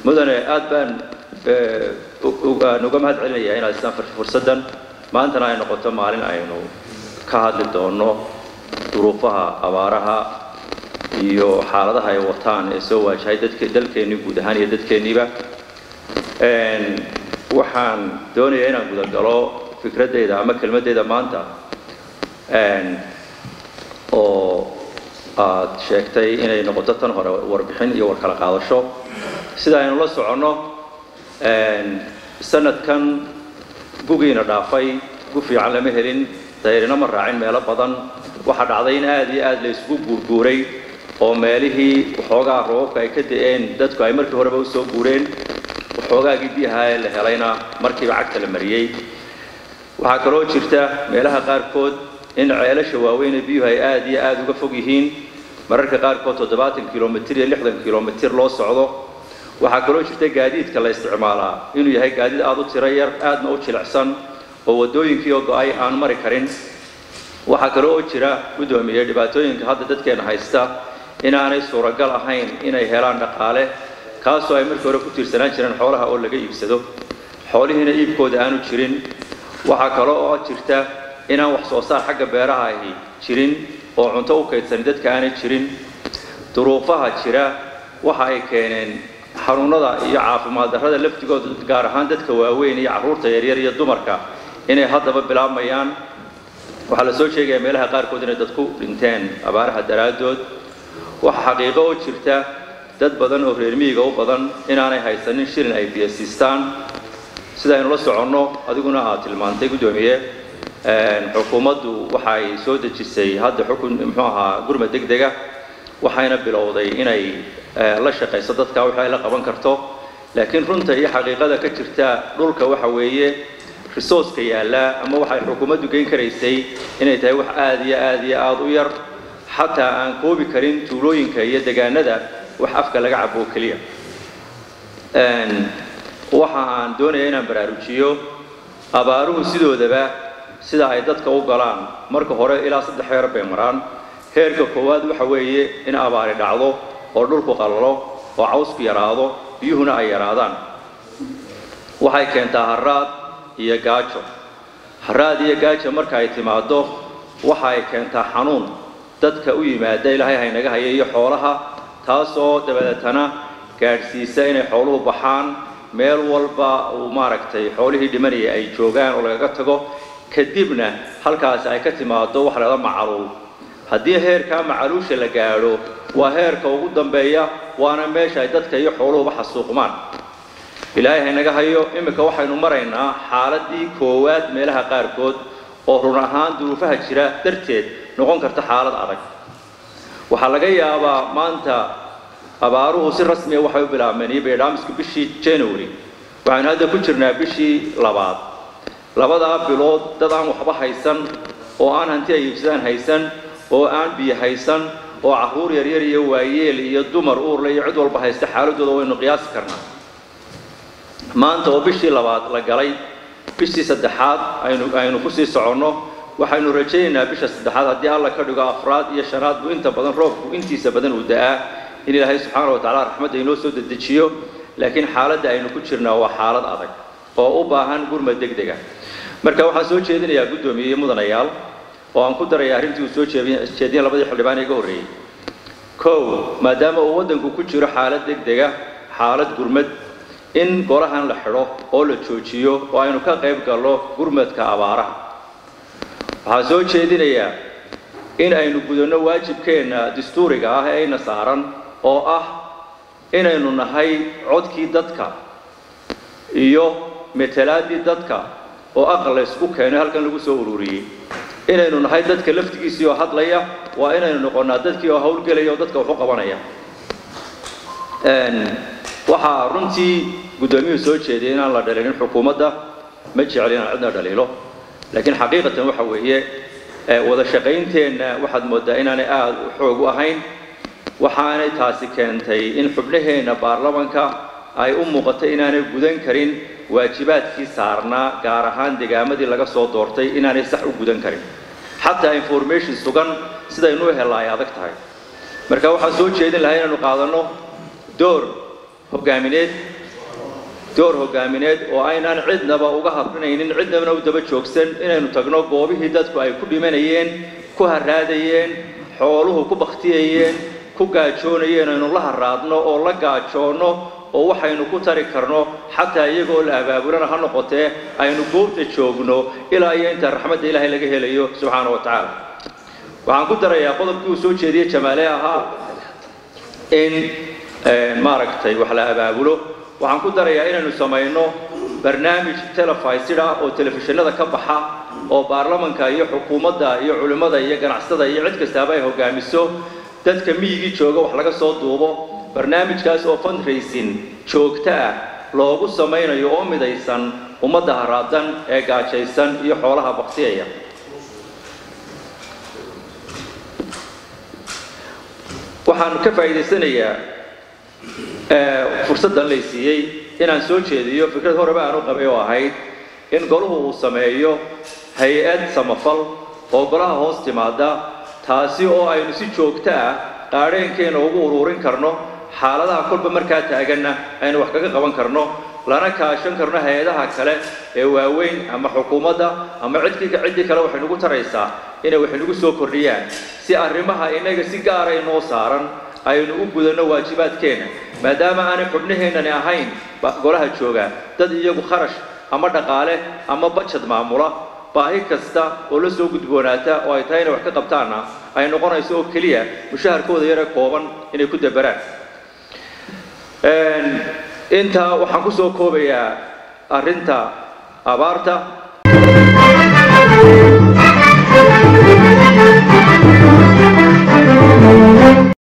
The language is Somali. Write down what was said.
mudane aad baan aan uga mahad celinayaa inaad istaan fursaddan maantana ay noqoto maalin aynu ka hadli doono duruufaha abaaraha iyo xaaladaha ay wataan ee soo waajahay dadk dalkeennii guud ahaan iyo dadkeenniiba waxaan doonayaa inaan gudagalo fikraddayda ama kelmaddayda maanta oo aad sheegtay inay noqoto tan hore warbixin iyo war kala qaadasho sida aynu la soconno sanadkan gugiina dhaafay gu fiican lama helin dayrina ma raacin meelo badan waxaa dhacday in aad iyo aad la isugu guurguuray oo meelihii waxoogaa roobabka ay ka da'een dadku ay markii horeba usoo guureen waxoogaagii biyaha ee la helayna markiiba cagta la mariyey waxaa kaloo jirta meelaha qaarkood in ceelasha waaweyn ee biyuhu ay aad iyo aad uga fog yihiin mararka qaarkood toddobaatan kilomitir iyo lixdan kilomitir loo socdo waxaa kaloo jirta gaadiidka la isticmaalaa inuu yahay gaadiid aad u tiro yar aadna u jilicsan oo waddooyinkii oo go-ay aan mari karin waxaa kaloo oo jira guddoomiye dhibaatooyinka hadda dadkeena haysta inaanay suuragal ahayn inay helaan dhaqaale kaasoo ay markii hore ku tiirsanaan jireen xoolaha oo laga iibsado xoolihiina iibkooda aanu jirin waxaa kaloo oo jirta inaan wax soo saar xagga beeraha ahi jirin oo cunto u kaydsan dadka aanay jirin duruufaha jira waxa ay keeneen xanuunada iyo caafimaad darrada laftigooda gaar ahaan dadka waaweyn iyo carruurta yaryar iyo dumarka inay haddaba bilaabmayaan waxaa la soo sheegayaa meelaha qaarkood inay dadku dhinteen abaaraha daraaddood waxaa xaqiiqo oo jirta dad badan oo reer miyiga u badan inaanay haysanin shilin ay biyasiistaan sida aynu la soconno adiguna aad tilmaantay guddoomiye xukuumaddu waxay soo dejisay hadda xukun muxuu ahaa gurmad deg dega waxayna bilowday inay la shaqayso dadka wixii ay la qaban karto laakiin runta iyo xaqiiqada ka jirta dhulka waxa weeye resourceka yaallaa ama waxay xukuumaddu geyn karaysay inay tahay wax aad iyo aad iyo aada u yar xataa aan koobi karin tuulooyinka iyo degaanada wax afka laga cabo oo keliya waxa aan doonaya inaan baraarujiyo abaaruhu sidoodaba sida ay dadka u galaan marka hore ilaa saddex heer bay maraan heerka koowaad waxa weeye in abaari dhacdo oo dhulku qallalo oo cawsku yaraado biyuhuna ay yaraadaan waxay keentaa haraad iyo gaajo haraad iyo gaajo marka ay timaaddo waxa ay keentaa xanuun dadka u yimaada ilaahay haynaga haya iyo xoolaha taasoo dabadeetana gaadhsiisa inay xooluhu baxaan meel walba uu maaragtay xoolihii dhimanaya ay joogaan oo lagaga tago kadibna halkaasi ay ka timaado waxa lahada macaluul haddii heerkaa macaluusha la gaadho waa heerka ugu dambeeya waana meesha ay dadka iyo xooluhuba xasuuqmaan ilaahay haynaga hayo iminka waxaynu maraynaa xaaladii koowaad meelaha qaarkood oo run ahaan duruufaha jira darteed noqon karta xaalad adag waxaa laga yaabaa maanta abaaruhu si rasmiya waxay u bilaabmeen iyo baydhaamisku bishii january waxaynu hadda ku jirnaa bishii labaad labadaa bilood dad aan waxba haysan oo aan hanti ay iibsadaan haysan oo aan biyo haysan oo carruur yaryar iyo waayeel iyo dumar uurle iyo cid walba haysta xaaladooda waynu qiyaasi karnaa maanta oo bishii labaad la galay bishii saddexaad aynu aynu kusii soconno waxaynu rajaynaynaa bisha saddexaad haddii alla ka dhigo afraad iyo shanaad buu inta badan roobku intiisa badan uu da'aa in ilaahay subxaana wa tacala raxmadda inoo soo dedejiyo laakiin xaaladda aynu ku jirnaa waa xaalad adag oo u baahan gurmad deg dega marka waxaan soo jeedinayaa guddoomiye iyo mudanayaal oo aan ku daraya arrintii uu soo jeediyeen labadii xildhibaan ee iga horreeyey kow maadaama uu waddanku ku jiro xaalad deg dega xaalad gurmad in golahan la xidho oo la joojiyo oo aynu ka qayb galno gurmadka abaaraha waxaan soo jeedinayaa in aynu gudanno waajibkeenna dastuuriga ah ee ayna saaran oo ah inaynu nahay codkii dadka iyo metelaadii dadka oo aqal la ysku keenay halkan lagu soo ururiyey inaynu nahay dadka laftigiisii oo hadlaya waa inaynu noqonnaa dadkii oo hawlgelaya oo dadka wax u qabanaya waxaa runtii guddoomiyuhu soo jeediyay inaan la dhalinin xukuumadda ma jecel inaan cidna dhaliilo laakiin xaqiiqatan waxa weeye wada shaqaynteenna waxaad mooddaa inaanay aada u xoog u ahayn waxaanay taasi keentay in xubnaheenna baarlamanka ay u muuqatay inaanay gudan karin waajibaadkii saarnaa gaar ahaan degaamadii laga soo doortay inaanay sax u gudan karin xataa information sugan sidaynu u hella ay adag tahay marka waxaan soo jeedin lahaa inaanu qaadanno door hogaamineed door hogaamineed oo aynaan cidnaba uga hadrinaynin cidnabana u daba joogsan inaynu tagno goobihii dadku ay ku dhimanayeen ku haraadayeen xooluhu ku bakhtiyayeen ku gaajoonayeen aynu la haraadno oo la gaajoonno oo waxaynu ku tari karno xataa iyagoo la abaabulana ha noqotee aynu goobta joogno ilaa iyo inta raxmadda ilaahay laga helayo subxaana wa tacaala waxaan ku darayaa qodobkii uu soo jeediyey jamaale ahaa in maaragtay wax la abaabulo waxaan ku darayaa inaynu samayno barnaamij telefisida oo telefishinada ka baxa oo baarlamanka iyo xukuumadda iyo culimmada iyo ganacsatada iyo cid kastaaba ay hogaamiso dadka miyigii jooga wax laga soo duubo barnaamijkaas oo fundraising joogto ah loogu samaynayo oo midaysan ummadda haraadan ee gaajaysan iyo xoolaha baktiyaya waxaan ka faa'iidaysanayaa fursaddan lay siiyey inaan soo jeediyo fikrad horeba aan u qabay oo ahayd in goluhu uu sameeyo hay-ad samafal oo golaha hoos timaada taasi oo aynu si joogto ah qaadheenkeena ugu uruurin karno xaaladaha kolba markaa taaganna aynu wax kaga qaban karno lana kaashan karno hay-adaha kale ee waaweyn ama xukuumadda ama cidkii ciddii kale waxay nagu taraysaa inay wax nagu soo kordhiyaan si arrimaha innaga si gaara inoo saaran aynu u gudanno waajibaadkeenna maadaama aanay xubnaheennani ahayn golaha jooga dad iyagu kharash ama dhaqaale ama bajad maamula baahi kasta oo la soo gudboonaata oo ay tahay inay wax ka qabtaanna ay noqonayso oo keliya mushaharkooda yare kooban inay ku dabaraan intaa waxaan ku soo koobayaa arrinta abaarta